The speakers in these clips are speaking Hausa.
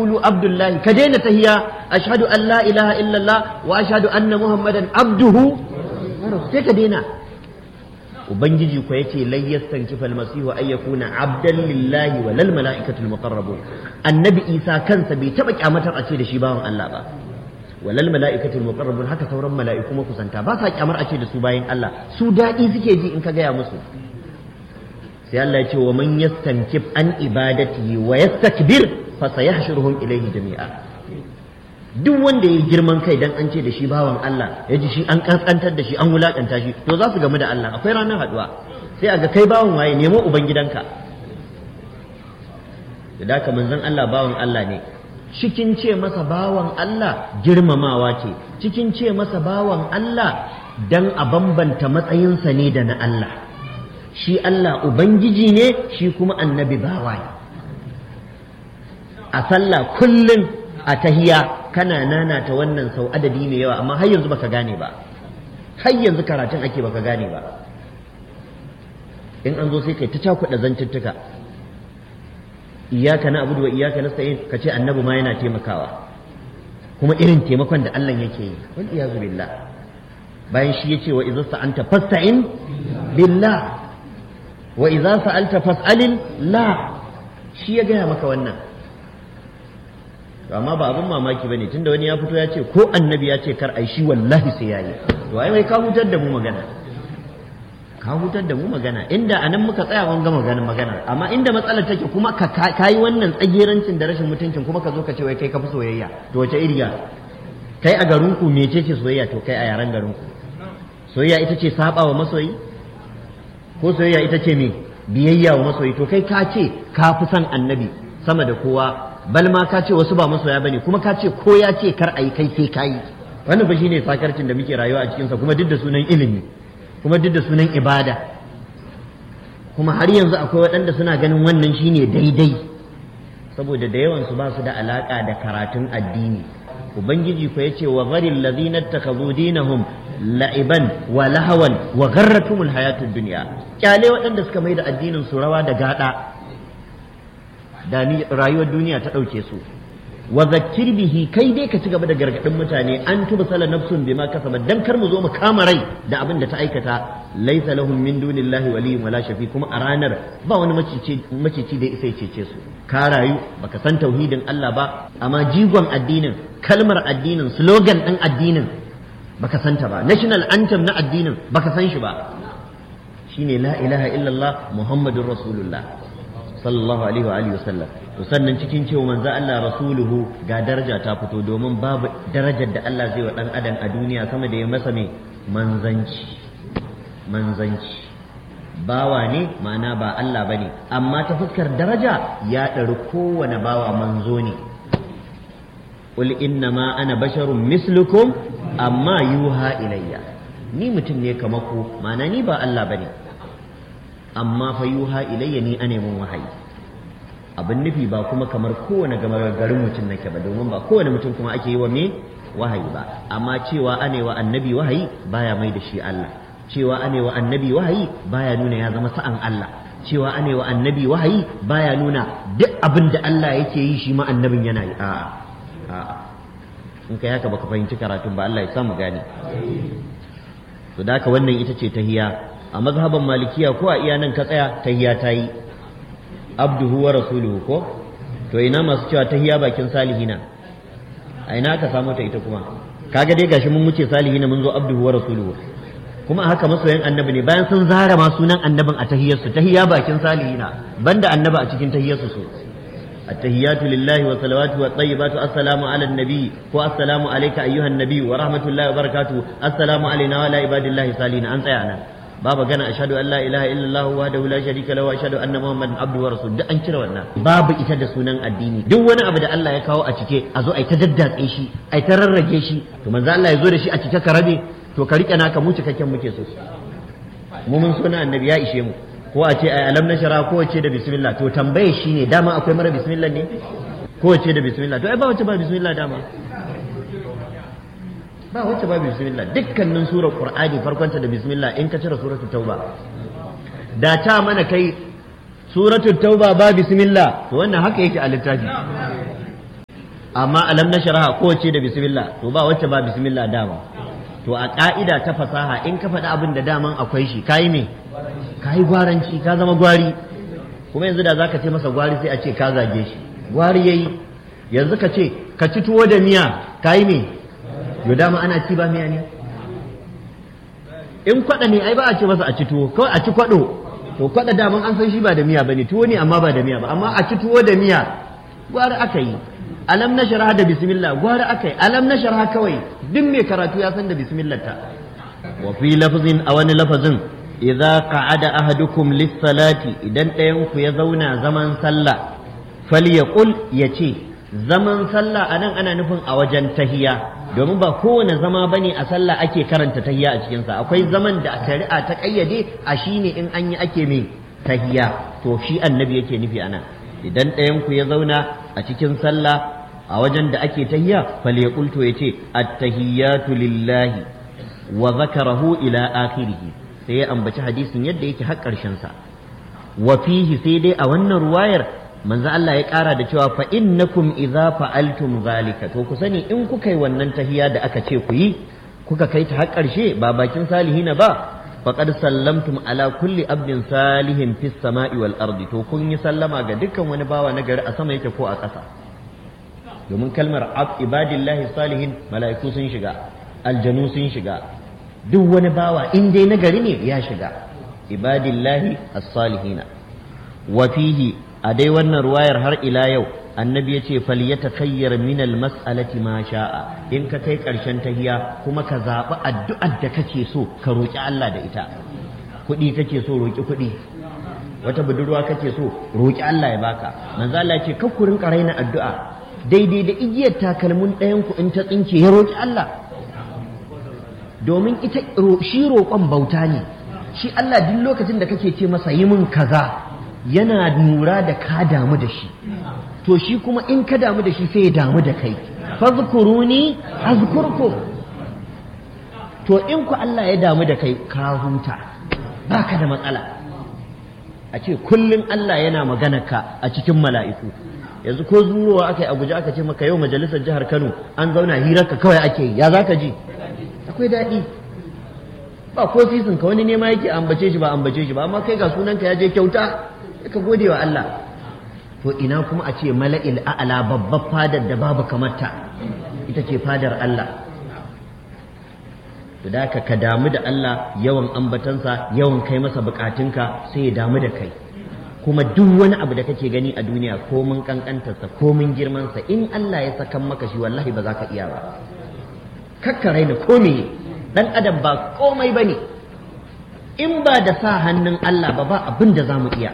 taqulu abdullahi ka daina tahiya ashhadu an la ilaha illallah wa ashhadu anna muhammadan abduhu sai ka daina ubangiji ko yace lai yastankifa almasihu ay yakuna abdan lillahi wa lal malaikatul muqarrabun annabi isa kansa bai taba kyamatar a ce da shi bawan Allah ba walal mala'ikatul muqarrabun haka sauran mala'iku makusanta ba sa kyamar a ce da su bayan Allah su daɗi suke ji in ka gaya musu sai Allah ya ce wa man yastankif an ibadati wa yastakbir fa sayahshuruhum ilayhi jami'a duk wanda ya girman kai dan an ce da shi bawan Allah ya ji shi an kaskantar da shi an wulakanta shi to za su gamu da Allah akwai ranar haduwa sai a ga kai bawan waye nemo ubangidanka da daka manzon Allah bawan Allah ne cikin ce masa bawan Allah girmamawa ce cikin ce masa bawan Allah dan a bambanta matsayinsa ne da na Allah shi Allah ubangiji ne shi kuma annabi bawa ne a sallah kullum a tahiya kana nanata wannan sau adadi mai yawa amma har yanzu baka gane ba har yanzu karatun ake baka gane ba in an zo sai kai ta cakuɗa zantuttuka iyaka na abudu wa iyaka nasta'in ka ce annabi ma yana taimakawa kuma irin taimakon da Allah yake yi wal iyazu billah bayan shi yace wa idza sa'anta fasta'in billah wa idza sa'alta fas'alin la shi ya gaya maka wannan amma ba abin mamaki bane tunda wani ya fito ya ce ko annabi ya ce kar ai shi wallahi sai yayi to ai mai ka hutar da mu magana ka hutar da mu magana inda anan muka tsaya mun ga magana magana amma inda matsalar take kuma ka kai wannan tsagerancin da rashin mutuncin kuma ka zo ka ce wai kai ka fi soyayya to wace iriya kai a garin ku mece ce soyayya to kai a yaran garin ku soyayya ita ce saba wa masoyi ko soyayya ita ce me biyayya wa masoyi to kai ka ce ka fi son annabi sama da kowa bal ma ka ce wasu ba masoya bane kuma ka ce ko ya ce kar ayi kai sai kai wannan fa shine sakarcin da muke rayuwa a cikin sa kuma duk da sunan ilimi kuma duk da sunan ibada kuma har yanzu akwai waɗanda suna ganin wannan shine daidai saboda da yawan su ba su da alaka da karatun addini ubangiji ko yace wa gharil ladina takhadhu dinahum la'iban wa lahawan wa gharratumul hayatud dunya kyale waɗanda suka mai da addinin su rawa da gada da ni rayuwar duniya ta ɗauke su wa zakkir bihi kai dai ka ci gaba da gargaɗin mutane an tuba sala nafsun bima kasabat dan kar mu zo mu kama rai da abin da ta aikata laisa lahum min dunillahi waliyyun wala shafi kuma a ranar ba wani macici da isa cece su ka rayu baka san tauhidin Allah ba amma jigon addinin kalmar addinin slogan ɗin addinin baka santa ba national anthem na addinin baka san shi ba shine la ilaha illallah muhammadur rasulullah sallallahu alaihi wa alihi wasallam to sannan cikin cewa manzo Allah rasuluhu ga daraja ta fito domin babu darajar da Allah zai wa dan adam a duniya sama da ya masa mai manzanci manzanci bawa ne ma'ana ba Allah bane amma ta fuskar daraja ya ɗari kowane bawa manzo ne qul innama ana basharun mislukum amma yuha ilayya ni mutum ne kamar ku ma'ana ni ba Allah bane amma fa yuha ilayya ni ane mun wahayi abin nufi ba kuma kamar kowane gama garin mutum nake ba domin ba kowane mutum kuma ake yi wa me wahayi ba amma cewa ane wa annabi wahayi baya mai da shi Allah cewa ane wa annabi wahayi baya nuna ya zama sa'an Allah cewa ane wa annabi wahayi baya nuna duk abin da Allah yake yi shi ma annabin yana yi a'a a'a in kai haka baka fahimci karatun ba Allah ya samu gane to da haka wannan ita ce tahiya a mazhaban malikiya ko a iya nan ka tsaya tahiya ta yi abduhu wa rasuluhu ko to ina masu cewa tahiya bakin salihina a ina ka samu ta ita kuma kaga dai gashi mun wuce salihina mun zo abduhu wa rasuluhu kuma haka masoyan annabi ne bayan sun zara ma sunan annabin a tahiyarsu tahiya bakin salihina banda annabi a cikin tahiyarsu su التهيات لله وصلواته والطيبات السلام على النبي والسلام عليك أيها النبي ورحمة الله وبركاته السلام علينا وعلى عباد الله صالحين أنت يعني babu gana ashhadu an la ilaha illallah wahdahu la sharika lahu wa ashhadu anna muhammadan abduhu wa rasul duk an cire wannan babu ita da sunan addini duk wani abu da Allah ya kawo a cike a zo ai ta daddatse shi ai ta rarrage shi to manzo Allah ya zo da shi a cike ka rabe to ka rike naka mu cikakken muke so mu mun suna annabi ya ishe mu ko a ce ai alam nashara ko ce da bismillah to tambaye shi ne dama akwai mara bismillah ne ko ce da bismillah to ai ba wace ba bismillah dama ba wacce ba bismillah dukkanin surar qur'ani farkonta da bismillah in ka cire suratul tauba da ta mana kai suratul tauba ba bismillah to wannan haka yake a littafi amma alam na sharaha kowace da bismillah to ba wacce ba bismillah dama to a ka'ida ta fasaha in ka faɗi abin da daman akwai shi kayi me kayi gwaranci ka zama gwari kuma yanzu da zaka ce masa gwari sai a ce ka zage shi gwari yayi yanzu ka ce ka ci tuwo da miya kayi me yo dama ana ci ba miya ne in kwaɗa ne ai ba a ce masa a ci tuwo kawai a ci kwaɗo to kwaɗa daman an san shi ba da miya bane tuwo ne amma ba da miya ba amma a ci tuwo da miya gwari aka yi alam na shara da bismillah gwari aka yi alam na shara kawai duk mai karatu ya san da bismillah ta wa fi lafzin a wani lafazin idza qa'ada ahadukum lis-salati idan ɗayan ku ya zauna zaman sallah falyaqul yace zaman sallah anan ana nufin a wajen tahiya domin ba kowane zama bane a sallah ake karanta tahiya a cikin sa akwai zaman da shari'a ta kayyade a shine in an yi ake mai tahiya to shi annabi yake nufi anan idan ɗayan ku ya zauna a cikin sallah a wajen da ake tahiya falyaqul to yace at-tahiyyatu lillahi wa zakarahu ila akhirih sai ya ambaci hadisin yadda yake har ƙarshen sa wa fihi sai dai a wannan ruwayar manzo Allah ya ƙara da cewa fa innakum idza fa'altum zalika to ku sani in kuka yi wannan tahiya da aka ce ku yi kuka kai ta har ƙarshe ba bakin salihina ba faqad sallamtum ala kulli abdin salihin fis sama'i wal ardi to kun yi sallama ga dukkan wani bawa na gari a sama yake ko a ƙasa domin kalmar ab ibadillahi salihin mala'iku sun shiga aljanu sun shiga duk wani bawa in dai na gari ne ya shiga ibadillahi as-salihina wa fihi a dai wannan ruwayar har ila yau annabi ya ce falyatakayyar min almas'alati ma sha'a in ka kai karshen tahiya kuma ka zaɓi addu'ar da kake so ka roƙi Allah da ita kuɗi kake so roƙi kuɗi wata budurwa kake so roƙi Allah ya baka manzo Allah ya ce kar ku rinka raina addu'a daidai da igiyar takalmin ɗayan ku in ta tsinke ya roƙi Allah domin ita shi roƙon bauta ne shi Allah duk lokacin da kake ce masa yi min kaza yana nura da ka damu da shi to shi kuma in ka damu da shi sai ya damu da kai fazkuruni azkurkum to in ku Allah ya damu da kai ka huta baka da matsala a ce kullum Allah yana magana ka a cikin mala'iku yanzu ko zurowa aka yi abuja aka ce maka yau majalisar jihar Kano an zauna hirarka kawai ake yi ya zaka ji akwai daɗi ba ko sisin ka wani nema yake ambace shi ba ambace shi ba amma kai ga sunanka ya je kyauta ka gode wa Allah to ina kuma a ce mala'il a'ala babbar fadar da babu kamarta ita ce fadar Allah to da ka damu da Allah yawan ambatansa yawan kai masa bukatunka sai ya damu da kai kuma duk wani abu da kake gani a duniya ko mun kankantarsa ko mun girmansa in Allah ya sakan maka shi wallahi ba za ka iya ba kakka raina ko me dan adam ba komai bane in ba da sa hannun Allah ba ba abin da za mu iya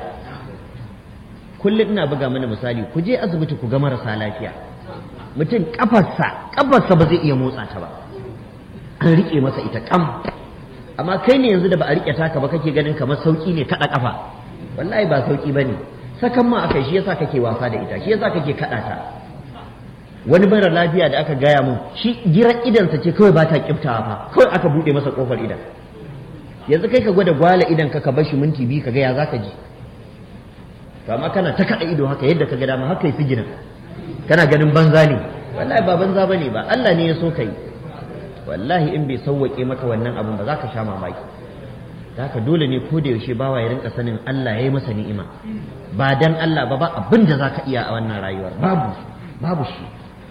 kullum ina buga mana misali ku je asibiti ku ga marasa lafiya mutum kafarsa kafarsa ba zai iya motsa ta ba an rike masa ita kam amma kai ne yanzu da ba a rike taka ba kake ganin kamar sauki ne kada kafa wallahi ba sauki bane sakan ma akai shi yasa kake wasa da ita shi yasa kake kada ta wani mara lafiya da aka gaya mun shi giran idansa ce kawai ba ta kiftawa fa kawai aka bude masa kofar idan yanzu kai ka gwada gwala idan ka ka bar shi minti biyu ka ga ya zaka ji to amma kana ta kada ido haka yadda ka ga dama haka yi sigirin kana ganin banza ne wallahi ba banza bane ba Allah ne ya so kai wallahi in bai sauwake maka wannan abun ba za ka sha mamaki da haka dole ne ko da yaushe bawa ya rinka sanin Allah ya yi masa ni'ima ba dan Allah ba ba abin da za ka iya a wannan rayuwar babu babu shi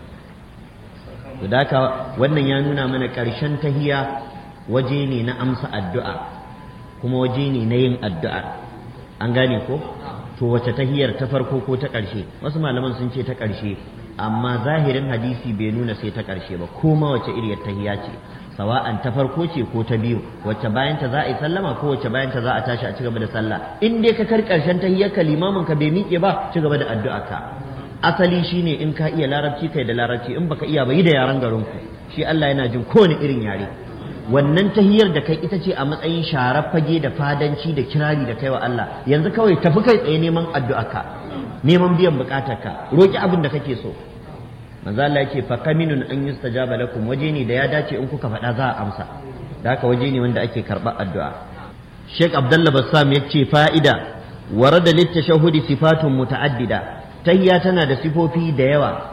to da haka wannan ya nuna mana ƙarshen tahiya waje ne na amsa addu'a kuma waje ne na yin addu'a an gane ko to wace tahiyar ta farko ko ta ƙarshe wasu malaman sun ce ta ƙarshe amma zahirin hadisi bai nuna sai ta ƙarshe ba ko ma wace iriyar tahiya ce sawa'an ta farko ce ko ta biyu wacce bayan ta za a yi sallama ko wacce bayan ta za a tashi a cigaba da sallah in dai ka kar ƙarshen tahiyar ka limamin ka bai miƙe ba cigaba da addu'a ka asali shine in ka iya larabci kai da larabci in baka iya ba yi da yaran garin ku shi Allah yana jin kowane irin yare wannan tahiyar da kai ita ce a matsayin sharar fage da fadanci da kirari da kaiwa Allah yanzu kawai tafi kai tsaye neman addu'arka neman biyan bukatarka roki abin da kake so manzo Allah yake fa kaminun an yustajaba lakum waje ne da ya dace in kuka faɗa za a amsa da haka waje ne wanda ake karɓar addu'a Sheikh Abdullah Bassam yace fa'ida warada littashahudi sifatun muta'addida tahiyya tana da sifofi da yawa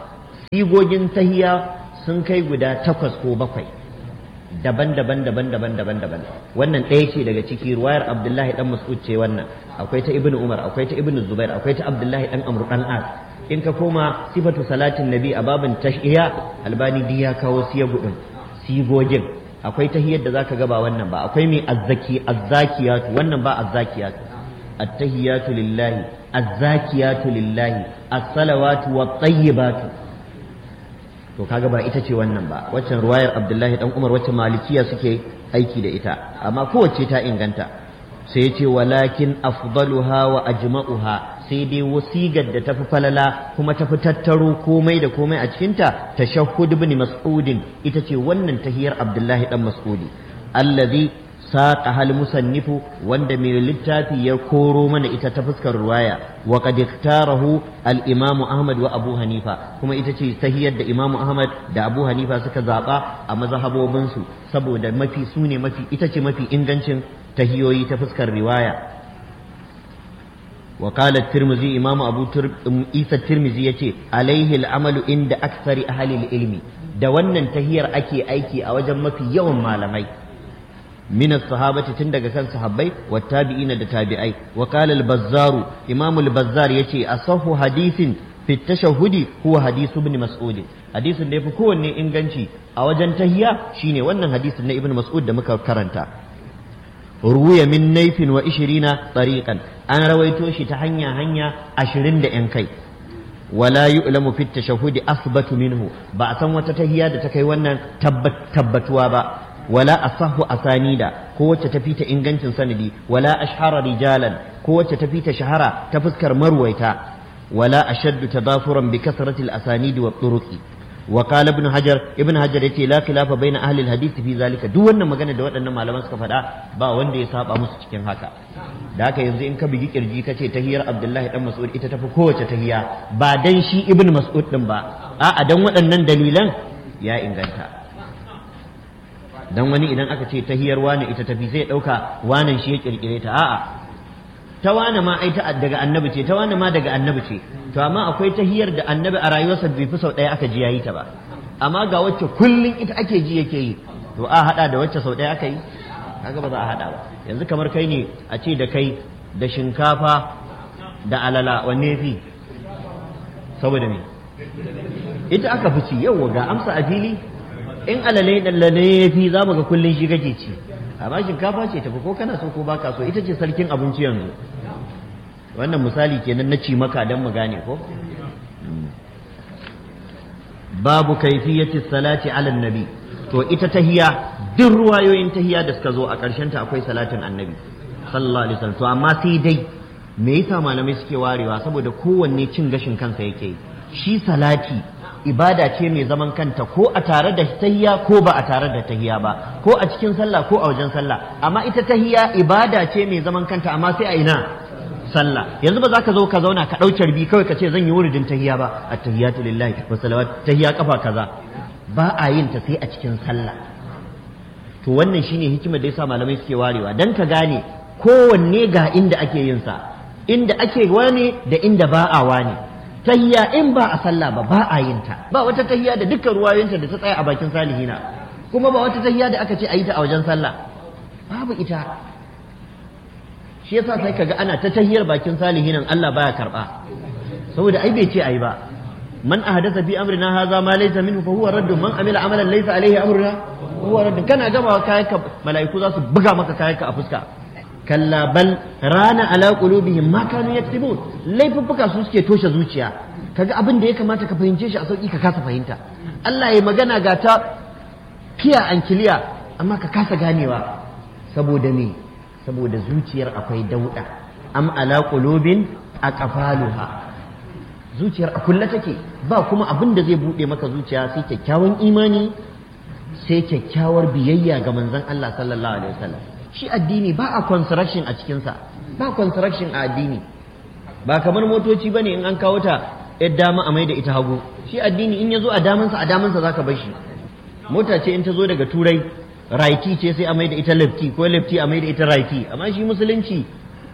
sigogin tahiya sun kai guda takwas ko bakwai daban-daban daban-daban daban-daban wannan ɗaya ce daga ciki ruwayar abdullahi dan mas'ud ce wannan akwai ta ibnu umar akwai ta ibnu zubair akwai ta abdullahi dan amr dan as in ka koma sifatu salatin nabi a babin tashiya albani di ya kawo siya gudun sigogin akwai tahiyar da zaka ga ba wannan ba akwai mai azzaki azzakiyatu wannan ba azzakiyatu attahiyatu lillahi azzakiyatu lillahi as-salawatu wat-tayyibatu to kaga ba ita ce wannan ba waccan ruwayar abdullahi dan umar wacce malikiya suke aiki da ita amma kowace ta inganta sai ya ce walakin afdaluha wa ajma'uha sai dai wasigar da tafi falala kuma tafi tattaro komai da komai a cikinta tashahhud ibn mas'udin ita ce wannan tahiyar abdullahi dan mas'udi allazi saqa hal musannifu wanda mai littafi ya koro mana ita ta fuskar ruwaya wa qad iktarahu al imamu ahmad wa abu hanifa kuma ita ce tahiyar da imamu ahmad da abu hanifa suka zaba a mazhabobin su saboda mafi sune mafi ita ce mafi ingancin tahiyoyi ta fuskar riwaya وقال الترمذي إمام أبو تر... إيسى الترمذي يتي عليه العمل عند أكثر أهل العلم da wannan tahiyar ake aiki a wajen mafi yawan malamai min as-sahabati tun daga kan sahabbai wa tabi'ina da tabi'ai wa qala al-bazzar imam al-bazzar yace asahu hadithin fi tashahhudi huwa hadith ibn mas'ud hadisin da yafi kowanne inganci a wajen tahiya shine wannan hadisin na ibn mas'ud da muka karanta ruya min naifin wa ishirina tariqan an rawaito shi ta hanya hanya ashirin da yan kai wala yu'lamu fit tashahhudi asbatu minhu ba a san wata tahiya da ta kai wannan tabbatuwa ba wala asahu asanida ko wacce ta fita ingancin sanadi wala ashhara rijalan ko wacce ta fita shahara ta fuskar marwaita wala ashaddu tadafuran bi kasrati al asanidi wa turuqi وقال ابن حجر ابن حجر yace la khilafa baina ahli alhadith fi zalika duk wannan magana da waɗannan malaman suka faɗa ba wanda ya saba musu cikin haka da haka yanzu in ka bigi kirji kace tahiyar Abdullahi dan Mas'ud ita tafi kowace tahiya ba dan shi ibn Mas'ud din ba a'a dan waɗannan dalilan ya inganta dan wani idan aka ce tahiyar wani ita tafi sai ɗauka wanan shi ya kirkire ta a'a ta wane ma ai ta daga annabi ce ta wane ma daga annabi ce to amma akwai tahiyar da annabi a rayuwarsa bai fi sau ɗaya aka ji yayi ta ba amma ga wacce kullum ita ake ji yake yi to a hada da wacce sau ɗaya aka yi kaga ba za a hada ba yanzu kamar kai ne a ce da kai da shinkafa da alala wanne fi saboda me ita aka fi ci yau ga amsa a fili in alale dallale ya fi za mu ga kullum shi kake ci amma shinkafa ce tafi ko kana so ko baka so ita ce sarkin abinci yanzu wannan misali kenan na ci maka don mu gane ko babu kaifiyati salati ala nabi to ita tahiya duk ruwayoyin tahiya da suka zo a ƙarshen ta akwai salatin annabi sallallahu alaihi wasallam to amma sai dai me yasa malamai suke warewa saboda kowanne cin gashin kansa yake shi salati ibada ce mai zaman kanta ko a tare da tahiya ko ba a tare da tahiya ba ko a cikin sallah ko a wajen sallah amma ita tahiya ibada ce mai zaman kanta amma sai a ina sallah yanzu ba za ka zo ka zauna ka ɗau carbi kawai ka ce zan yi wuridin tahiya ba at-tahiyatu lillahi wa salawat tahiya kafa kaza ba a yin ta sai a cikin sallah to wannan shine hikimar da yasa malamai suke warewa dan ka gane kowanne ga inda ake yin sa inda ake wani da inda ba a wani tahiya in ba a sallah ba ba a yin ta ba wata tahiya da dukkan ruwayoyinta da ta tsaya a bakin salihina kuma ba wata tahiya da aka ce a yi ta a wajen sallah babu ita shi yasa sai kaga ana ta tahiyar bakin salihinan Allah baya karba saboda ai bai ce ai ba man ahdatha fi amrina hadha ma laysa minhu fa huwa radd man amila amalan laysa alaihi amruna huwa radd kana gama kayanka malaiku za su buga maka kayanka a fuska kalla bal rana ala qulubihim ma kanu yaktubun laifuffuka su suke toshe zuciya kaga abin da ya kamata ka fahimce shi a sauki ka kasa fahimta Allah ya magana ga ta kiya an kiliya amma ka kasa ganewa saboda me saboda zuciyar akwai dauda am ala qulubin aqfaluha zuciyar a kulle take ba kuma abin da zai bude maka zuciya sai kyakkyawan imani sai kyakkyawar biyayya ga manzon Allah sallallahu alaihi wasallam shi addini ba a construction a cikinsa ba construction a addini ba kamar motoci bane in an kawo ta yar dama a mai da ita hagu shi addini in ya zo a damansa a damansa zaka bar shi mota ce in ta zo daga turai raiti ce sai a mai da ita lefti ko lefti a mai da ita raiti amma shi musulunci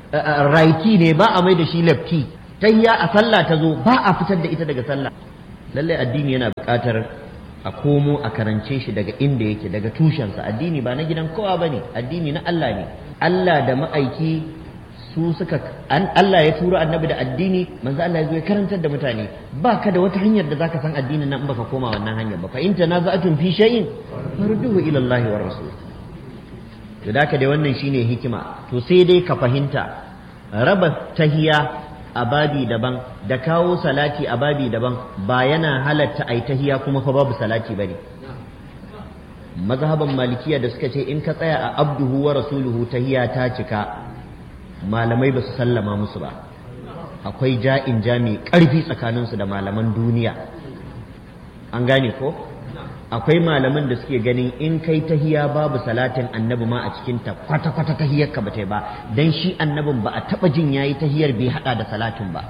raiti ne ba a mai da shi lefti tayya a sallah ta zo ba a fitar da ita daga sallah lallai addini yana buƙatar a komo a karance shi daga inda yake daga tushensa addini ba na gidan kowa ba ne addini na Allah ne Allah da ma'aiki su suka Allah ya turo annabi da addini manzo Allah ya zo ya karantar da mutane ba ka da wata hanyar da zaka san addinin nan in baka koma wannan hanyar ba fa in tanaza'atun fi shay'in farduhu ila Allah wa rasul to da ka dai wannan shine hikima to sai dai ka fahimta raba tahiya a babi daban da kawo salati a babi daban ba yana halatta ai tahiya kuma fa babu salati bane mazhaban malikiya da suka ce in ka tsaya a abduhu wa rasuluhu tahiya ta cika malamai ba su sallama musu ba akwai ja'in ja mai ƙarfi tsakaninsu da malaman duniya an gane ko akwai malaman da suke ganin in kai tahiya babu salatin annabi ma a cikinta kwata-kwata tahiyar ka bata ba dan shi annabin ba a taba jin yayi tahiyar bai hada da salatin ba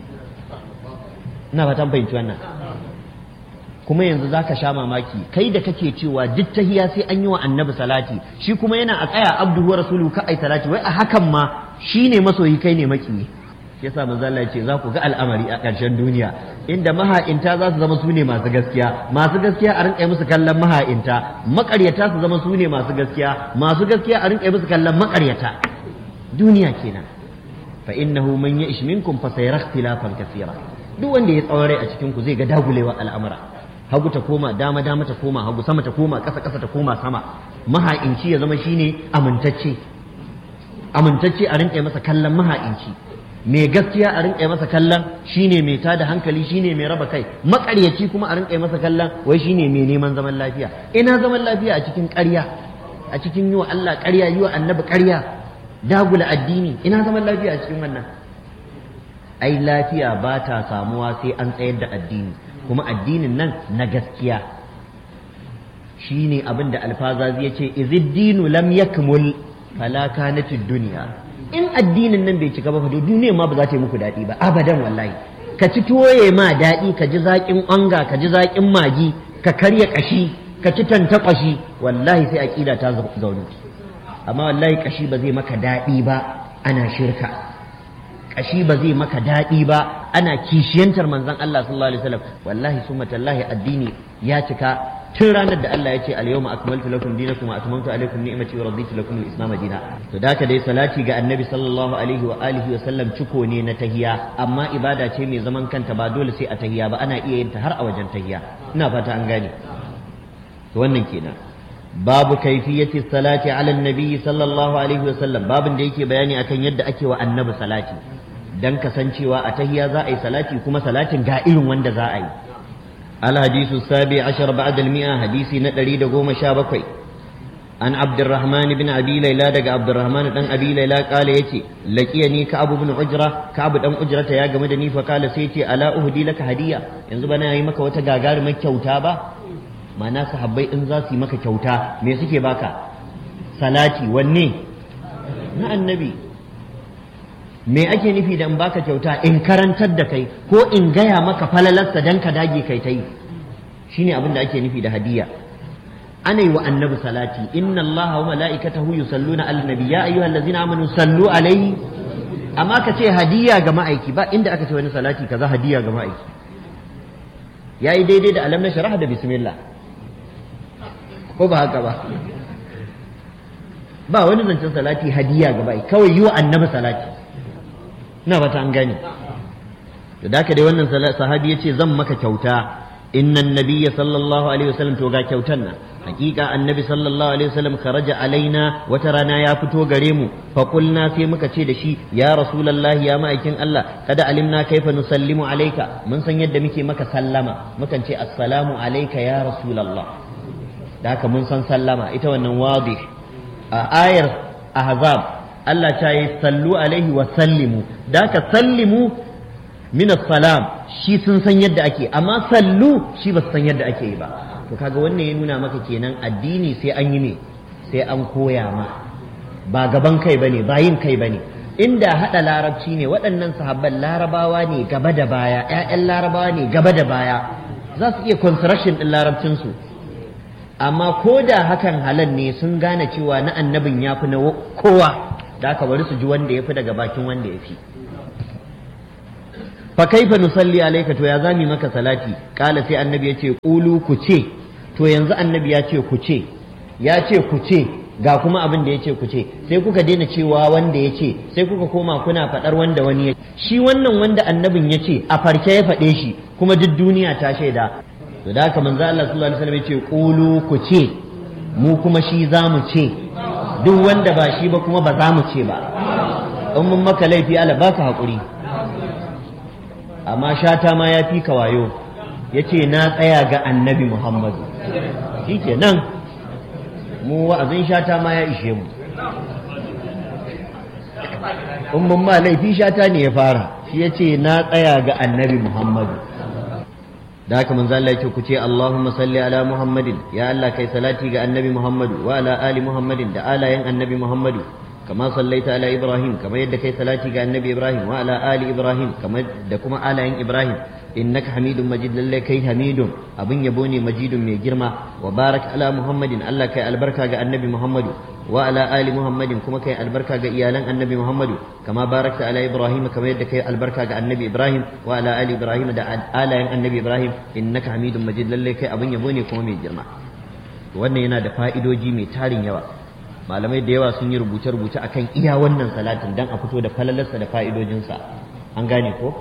ina fatan fahimci wannan kuma yanzu zaka sha mamaki kai da kake cewa duk tahiya sai an yi wa annabi salati shi kuma yana a tsaya abduhu wa rasuluhu ka ai salati wai a hakan ma shine masoyi kai ne maki shi yasa manzo Allah ce za ku ga al'amari a ƙarshen duniya inda maha'inta za su zama su ne masu gaskiya masu gaskiya a rinƙa musu kallon maha'inta maƙaryata su zama su ne masu gaskiya masu gaskiya a rinƙa musu kallon maƙaryata duniya kenan fa innahu man ya'ish minkum fa sayara ikhtilafan kaseera duk wanda ya tsaware a cikin ku zai ga dagulewa al'amura hagu ta koma dama dama ta koma hagu sama ta koma ƙasa ƙasa ta koma sama maha'inci ya zama shine amintacce amintacce a rinƙa masa kallon maha'inci mai gaskiya a rinƙa masa kallon shine mai tada hankali shine mai raba kai maƙaryaci kuma a rinƙa masa kallon wai shine mai neman zaman lafiya ina zaman lafiya a cikin ƙarya a cikin yi wa Allah ƙarya yi wa annabi ƙarya dagula addini ina zaman lafiya a cikin wannan ai lafiya ba ta samuwa sai an tsayar da addini kuma addinin nan na gaskiya shine abin da alfazazi ya ce iziddinu lam yakmul fala kanatid dunya in addinin nan bai cika ba fa duniya ma ba za ta yi muku daɗi ba abadan wallahi ka ci tuwoye ma daɗi ka ji zaƙin onga ka ji zaƙin magi ka karya ƙashi ka ci tantakwashi wallahi sai aƙida ta zaunu amma wallahi ƙashi ba zai maka daɗi ba ana shirka ƙashi ba zai maka daɗi ba ana kishiyantar manzon Allah sallallahu alaihi wasallam wallahi summa tallahi addini ya cika tun ranar da Allah ya ce al-yawma akmaltu lakum dinakum wa atmamtu alaykum ni'mati wa raditu lakum al-islam dina to da ka dai salati ga annabi sallallahu alaihi wa alihi wa sallam ciko ne na tahiya amma ibada ce mai zaman kanta ba dole sai a tahiya ba ana iya yin ta har a wajen tahiya ina fata an gane to wannan kenan babu kaifiyati salati ala annabi sallallahu alaihi wa sallam babin da yake bayani akan yadda ake wa annabi salati dan kasancewa a tahiya za a yi salati kuma salatin ga irin wanda za a yi الحديث السابع عشر بعد المئة حديث ندري دقوم شابكوي عن عبد الرحمن بن أبي ليلى دق عبد الرحمن بن أبي ليلى قال يتي لقيني كعب بن عجرة كعب بن عجرة يا جمدني فقال سيتي ألا أهدي لك هدية ينزل بنا يمك وتجاجار مك كوتابا ما ناس حبي إنزاسي مك كوتا ميسكي باكا صلاتي وني na annabi me ake nufi da in baka kyauta in karantar da kai ko in gaya maka falalarsa dan ka dage kai ta yi shine abin da ake nufi da hadiya ana yi wa annabi salati inna allaha wa mala'ikatahu yusalluna ala nabi ya ayyuhal ladzina amanu sallu alaihi amma ka ce hadiya ga ma'aiki ba inda aka ce wani salati kaza hadiya ga ma'aiki yayi daidai da alam na sharaha da bismillah ko ba haka ba ba wani zancen salati hadiya ga ma'aiki kawai yi wa annabi salati na bata an gane to da haka dai wannan sahabi ya ce zan maka kyauta innan nabiyya sallallahu alaihi wasallam to ga kyautan nan hakika annabi sallallahu alaihi wasallam kharaja alaina wata rana ya fito gare mu fa qulna sai muka ce da shi ya rasulullahi ya ma'aikin Allah kada alimna kaifa nusallimu alayka mun san yadda muke maka sallama mukan ce assalamu alayka ya rasulullah da haka mun san sallama ita wannan wadih a ayar ahzab Allah ta yi sallu alaihi wa sallimu da ka sallimu min salam shi sun san yadda ake amma sallu shi ba su san yadda ake yi ba to kaga wannan ya nuna maka kenan addini sai an yi ne sai an koya ma ba gaban kai bane ba yin kai bane inda hada larabci ne waɗannan sahabban larabawa ne gaba da baya ƴaƴan larabawa ne gaba da baya za su iya construction din larabcinsu amma ko da hakan halal ne sun gane cewa na annabin ya fi na kowa da aka bari su ji wanda ya fi daga bakin wanda ya fi fa kaifa nusalli alayka to ya zami maka salati kala sai annabi ya ce qulu ku ce to yanzu annabi ya ce ku ce ya ce ku ce ga kuma abin da ya ce ku ce sai kuka daina cewa wanda ya ce sai kuka koma kuna faɗar wanda wani ya shi wannan wanda annabin ya ce a farke ya faɗe shi kuma duk duniya ta shaida to da haka manzo Allah sallallahu alaihi wasallam ya ce qulu ku ce mu kuma shi za mu ce duk wanda ba shi ba kuma ba za mu ce ba in mun maka laifi Allah baka haƙuri amma shata ma ya fi ka wayo ya ce na tsaya ga annabi Muhammadu shi ke nan mu wa'azin shata ma ya ishe mu in mun ma laifi shata ne ya fara shi ya ce na tsaya ga annabi Muhammadu da haka manzo Allah yake ku ce Allahumma salli ala Muhammadin ya Allah kai salati ga annabi Muhammadu wa ala ali Muhammadin da alayen annabi Muhammadu kama sallaita ala Ibrahim kama yadda kai salati ga annabi Ibrahim wa ala ali Ibrahim kama da kuma alayen Ibrahim innaka hamidun majid lalle kai hamidun abin yabo ne majidun mai girma wa barak ala Muhammadin Allah kai albarka ga annabi Muhammadu wa ala ali Muhammadin kuma kai albarka ga iyalan annabi Muhammadu kama barakta ala Ibrahim kama yadda kai albarka ga annabi Ibrahim wa ala ali Ibrahim da alayen annabi Ibrahim innaka hamidun majid lalle kai abin yabo ne kuma mai girma wannan yana da fa'idoji mai tarin yawa malamai da yawa sun yi rubuce-rubuce akan iya wannan salatin dan a fito da falalarsa da fa'idojinsa an gane ko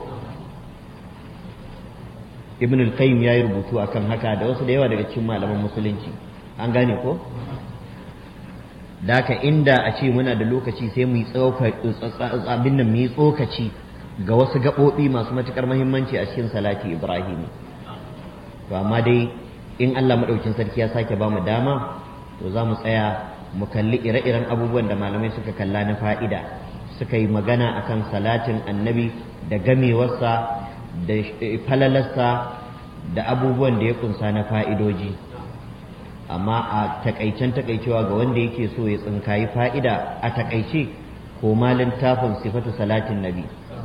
ibn al-qayyim ya yi rubutu akan haka da wasu da yawa daga cikin malaman musulunci an gane ko daka inda a ce muna da lokaci sai mu yi abin nan mu yi tsokaci ga wasu gaɓoɓi masu matuƙar muhimmanci a cikin salati ibrahim to amma dai in allah maɗaukin sarki ya sake ba mu dama to za mu tsaya mu kalli ire-iren abubuwan da malamai suka kalla na fa'ida suka yi magana akan salatin annabi da gamewarsa da falalarsa da abubuwan da ya kunsa na fa'idoji amma a takaicen takaicewa ga wanda yake so ya tsinkayi fa'ida a takaice ko malin tafin sifatu salatin nabi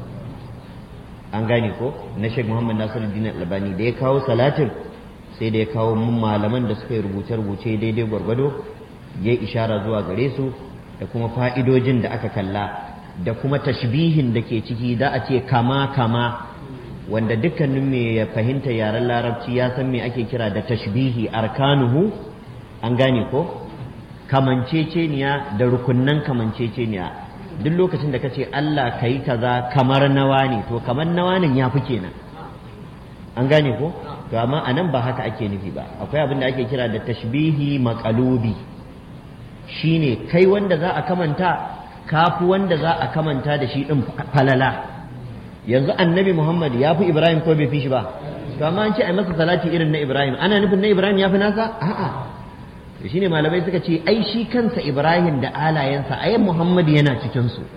an gane ko na sheikh muhammad nasiruddin albani da ya kawo salatin sai da ya kawo malaman da suka yi rubuce-rubuce daidai gwargwado ya yi ishara zuwa gare su da kuma fa'idojin da aka kalla da kuma tashbihin da ke ciki da a ce kama kama wanda dukkanin mai ya fahimta yaren larabci ya san me ake kira da tashbihi arkanuhu an gane ko kamanceceniya da rukunnan kamanceceniya duk lokacin da kace Allah kai kaza kamar nawa ne to kamar nawa ne ya fi kenan an gane ko to amma anan ba haka ake nufi ba akwai abin da ake kira da tashbihi maqalubi shine kai wanda za a kamanta kafi wanda za a kamanta da shi din falala yanzu annabi Muhammad ya fi Ibrahim ko bai fi shi ba to amma an ce a masa salati irin na Ibrahim ana nufin na Ibrahim ya fi nasa a'a to shine malamai suka ce ai shi kansa Ibrahim da alayensa ayan Muhammad yana cikin su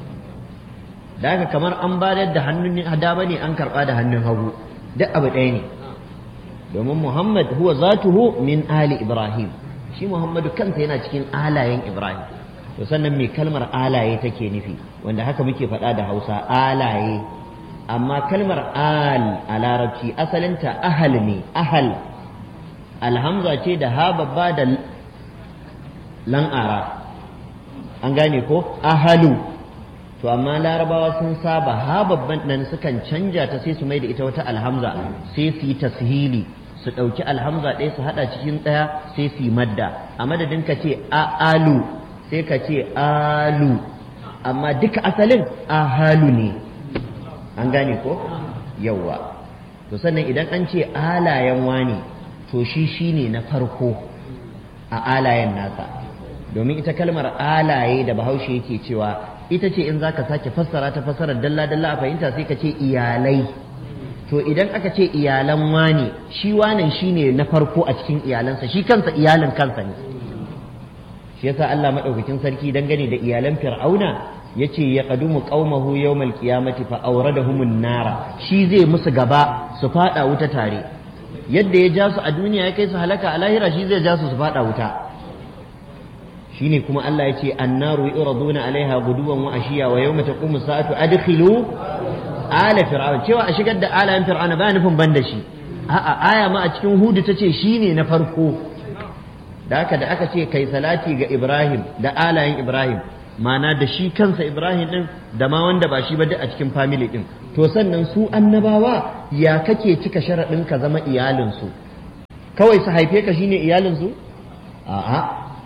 da haka kamar an bayar da hannun dama ne an karba da hannun hagu duk abu ɗaya ne domin Muhammad huwa zatuhu min ali Ibrahim shi Muhammadu kansa yana cikin alayen Ibrahim to sannan me kalmar alaye take nufi wanda haka muke faɗa da Hausa alaye amma kalmar al a larabci asalinta ahal ne ahal alhamza ce da ha babba da lan'ara an gane ko ahalu to amma larabawa sun saba ha babban nan sukan canja ta sai su mai da ita wata alhamza sai su yi tashili su ɗauki alhamza ɗaya su haɗa cikin ɗaya sai su yi madda a madadin ka ce a'alu sai ka ce alu amma duka asalin ahalu ne an gane ko yawwa to sannan idan an ce alayen wani to shi shine na farko a alayen nasa domin ita kalmar alaye da bahaushe yake cewa ita ce in zaka sake fassara ta fassarar dalla dalla a fahimta sai ka ce iyalai to idan aka ce iyalan wani shi wanan shine na farko a cikin iyalansa shi kansa iyalin kansa ne shi yasa Allah madaukakin sarki dangane da iyalan fir'auna yace ya qadumu qaumahu yawmal qiyamati fa awradahumun nara shi zai musu gaba su fada wuta tare yadda ya ja su a duniya ya kai su halaka a lahira shi zai ja su su fada wuta shine kuma Allah yace annaru yuraduna alaiha guduwan wa ashiya wa yawma taqumu sa'atu adkhilu ala fir'aun cewa a shigar da alayen fir'auna ba nufin ban da shi a'a aya ma a cikin hudu tace shine na farko da haka da aka ce kai salati ga Ibrahim da alayen Ibrahim mana da shi kansa ibrahim din da ma wanda ba shi ba duk a cikin family din to sannan su annabawa ya kake cika sharaɗin ka zama iyalinsu kawai su haife ka shine iyalinsu a'a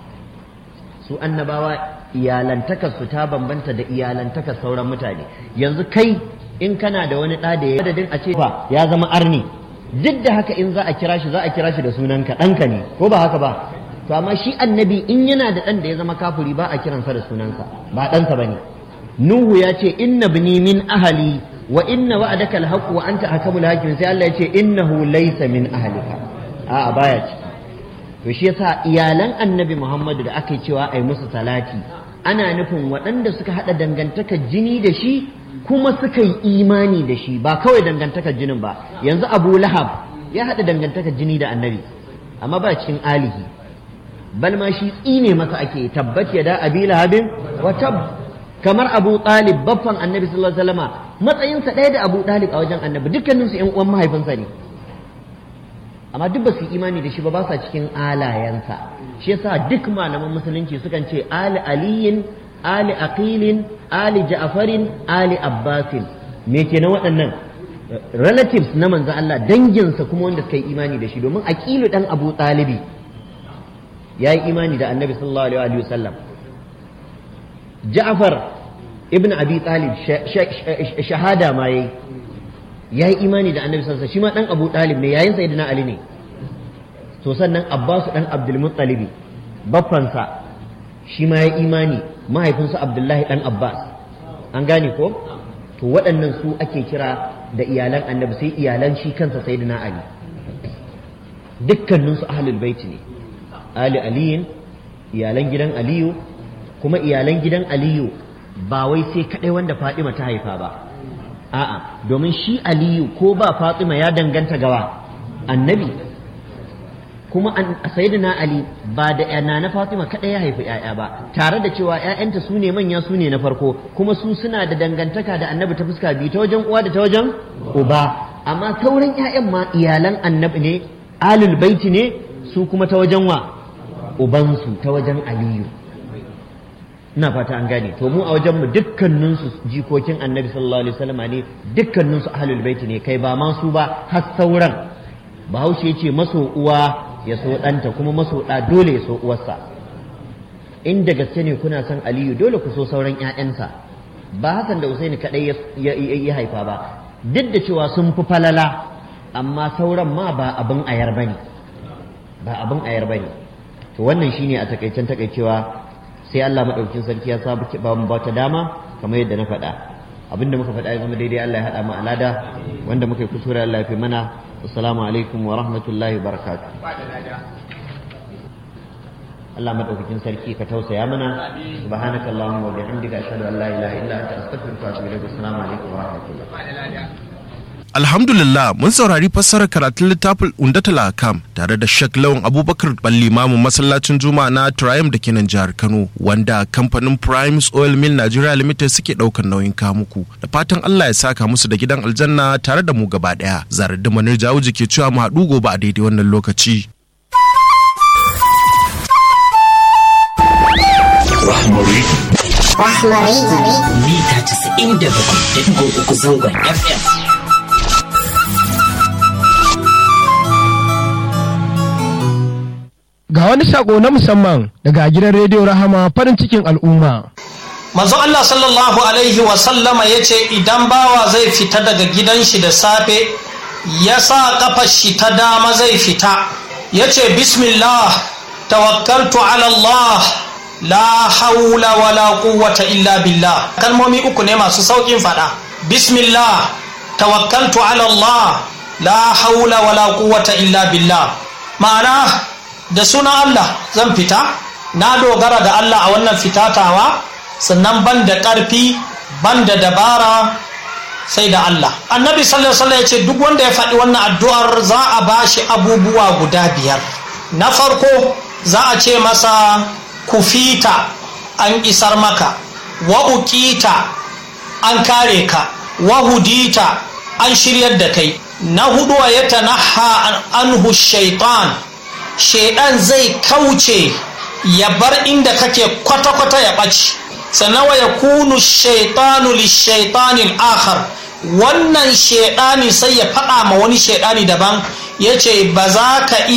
su annabawa iyalantakar su ta bambanta da iyalantakar sauran mutane yanzu kai in kana da wani ɗa da ya adadin a ce ya zama arni duk da haka in za a kira shi za a kira shi da sunanka ɗanka ne ko ba haka ba to amma shi annabi in yana da ɗan da ya zama kafuri ba a kiransa da sunansa ba ɗansa ba ne nuhu ya ce inna bini min ahali wa inna wa'adaka alhaq wa anta hakamul hakim sai Allah ya ce innahu laysa min ahlika a'a baya ciki to shi yasa iyalan annabi Muhammadu da aka yi cewa ai musu salati ana nufin waɗanda suka haɗa dangantakar jini da shi kuma suka yi imani da shi ba kawai dangantakar jinin ba yanzu abu lahab ya haɗa dangantakar jini da annabi amma ba cikin alihi bal ma shi tsine masa ake tabbat ya da abi lahabin wa tab kamar abu talib baffan annabi sallallahu alaihi wasallama matsayinsa ɗaya da abu talib a wajen annabi dukkaninsu ƴan uwan mahaifinsa ne amma duk ba su imani da shi ba ba sa cikin alayensa shi yasa duk malaman musulunci sukan ce ali aliyin ali aqilin ali ja'farin ali abbasin me kenan waɗannan relatives na manzo Allah danginsa kuma wanda suka yi imani da shi domin aqilu dan abu talibi ya yi imani da annabi sallallahu alaihi wa sallam ja'far ibn abi talib shahada ma yayi ya yi imani da annabi sallallahu shi ma dan abu talib ne yayin sayyidina ali ne to sannan abbas dan abdul muttalibi baffansa shi ma ya imani mahaifinsa abdullahi dan abbas an gane ko to waɗannan su ake kira da iyalan annabi sai iyalan shi kansa sayyidina ali dukkaninsu ahlul baiti ne ali aliyin iyalan gidan aliyu kuma iyalan gidan aliyu ba wai sai kadai wanda fadima ta haifa ba a'a domin shi aliyu ko ba fatima ya danganta gawa annabi kuma sayyidina ali ba da yana na fatima kadai ya haifi yaya ba tare da cewa ƴaƴanta su ne manya su ne na farko kuma su suna da dangantaka da annabi ta fuska biyu ta wajen uwa da ta wajen uba amma sauran ƴaƴan ma iyalan annabi ne alul baiti ne su kuma ta wajen wa ubansu ta wajen aliyu ina fata an gane to mu a wajen mu dukkanin su jikokin annabi sallallahu alaihi wasallam ne dukkanin su ahlul baiti ne kai ba ma su ba har sauran bahaushe ya ce maso uwa ya so ɗanta kuma maso ɗa dole ya so uwarsa in da gaske ne kuna son aliyu dole ku so sauran ƴaƴansa ba hasan da usaini kadai ya haifa ba duk da cewa sun fi falala amma sauran ma ba abin ayar bane ba abin ayar bane to wannan shine a takaicen takaicewa sai Allah madaukakin sarki ya sa ba mu bata dama kamar yadda na faɗa abinda muka faɗa ya zama daidai Allah ya haɗa mu alada wanda muka yi kusura Allah ya fi mana assalamu alaikum wa rahmatullahi wa barakatuh Allah madaukakin sarki ka tausaya mana subhanaka allahumma wa bihamdika ashhadu an la ilaha illa anta astaghfiruka wa atubu ilaik assalamu alaikum wa rahmatullahi Alhamdulillah mun saurari fassarar karatun littafin Undatul Akam tare da Sheikh Lawan Abubakar Ballimamu masallacin Juma'a na Triumph da ke nan jihar Kano wanda kamfanin Primes Oil Mill Nigeria Limited suke daukar nauyin kamuku da fatan Allah ya saka musu da gidan aljanna tare da mu gaba daya zarar da manir jawuji ke cewa mu haɗu gobe a daidai wannan lokaci Rahmari. Rahmari. Mita 97.3 zangon FM. Ga wani sako na musamman daga gidan rediyo Rahama farin cikin al'umma. Manzo Allah sallallahu Alaihi wasallama ya ce idan bawa zai fita daga gidan shi da safe ya sa kafar shi ta dama zai fita ya ce bismillah tawakkaltu ala Allah la haula wala quwwata illa billah kalmomi uku ne masu saukin fada bismillah tawakkaltu ala Allah la haula wala quwwata illa billah ma'ana da sunan Allah zan fita na dogara ga Allah a wannan fitatawa sannan ban da ƙarfi ban da dabara sai da Allah annabi sallallahu alaihi wasallam ya ce duk wanda ya faɗi wannan addu'ar za a bashi abubuwa guda biyar na farko za a ce masa kufita an isar maka wa uqita an kare ka wa hudita an shiryar da kai na hudu wa yatanaha anhu shaitan shaidan zai kauce ya bar inda kake kwata-kwata ya ɓaci sannan wa yakunu shaitanu lishaitanin akhar wannan shaidani sai ya faɗa ma wani shaidani daban ya ce ba za ka iya